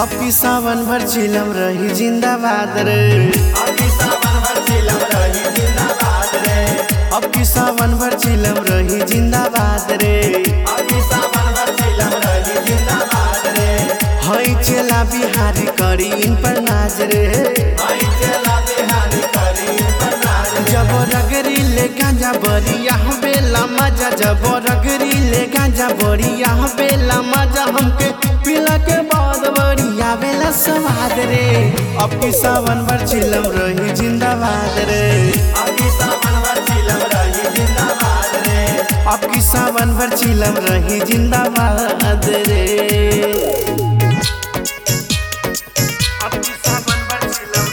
अब की सावन भर चिलम रही जिंदाबाद रे अब की सावन भर चिलम रही जिंदाबाद रे अब की सावन भर चिलम रही जिंदाबाद रे अब की सावन भर चिलम रही जिंदाबाद रे हई चला बिहारी करी इन पर नाज रे आई चला बिहारी करी पर नाज जब रगरी ले गांजा बरी यहाँ बेला मजा जब रगरी ले गांजा बरी यहाँ बेला मजा हमके पिला के बाद बड़ी आवेला स्वाद रे अब की सावन भर चिलम रही जिंदाबाद रे अब की सावन भर चिलम रही जिंदाबाद रे अब की सावन भर चिलम रही जिंदाबाद रे अब की सावन भर चिलम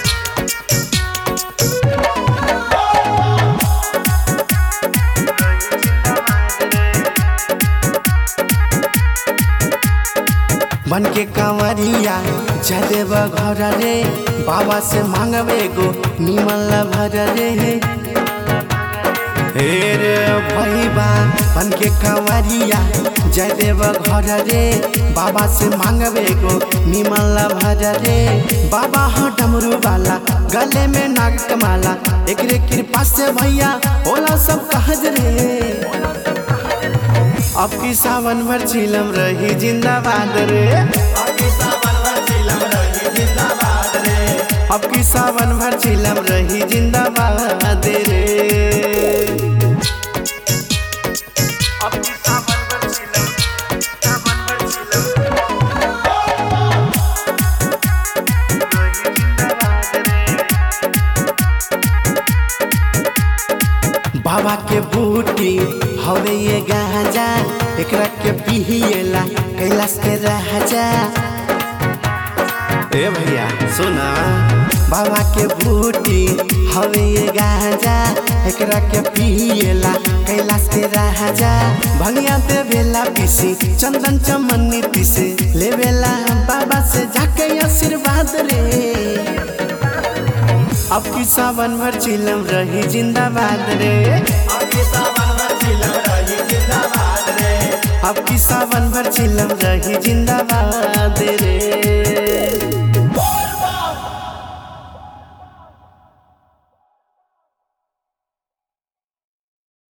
बन के कंवरिया जदेव घर रे बाबा से मांगवे गो निमल भर रे हे रे भैबा बन के कंवरिया जदेव घर रे बाबा से मांगवे गो निमल भर रे बाबा हो डमरू वाला गले में नाग कमाला एकरे कृपा से भैया होला सब कहज रे अब की सावन भर चिलम रही जिंदाबाद रे अब की सावन भर चिलम रही जिंदाबाद रे अब की सावन भर चिलम रही जिंदाबाद रे अब की सावन भर चिलम सावन भर चिलम रही जिंदाबाद रे बाबा के बूटी हवे ये गांजा एकरा के पिहिएला कैलाश के राजा ए भैया सुना बाबा के बूटी हवे ये गांजा एकरा के पिहिएला कैलाश के राजा भंगिया देवेला पीसी चंदन चमन्नी पीसे लेवेला बाबा से जाके आशीर्वाद रे अब की सावन भर चिलम रही जिंदाबाद रे अब की सावन भर चिलम रही जिंदाबाद रे अब की सावन भर चिलम रही जिंदाबाद रे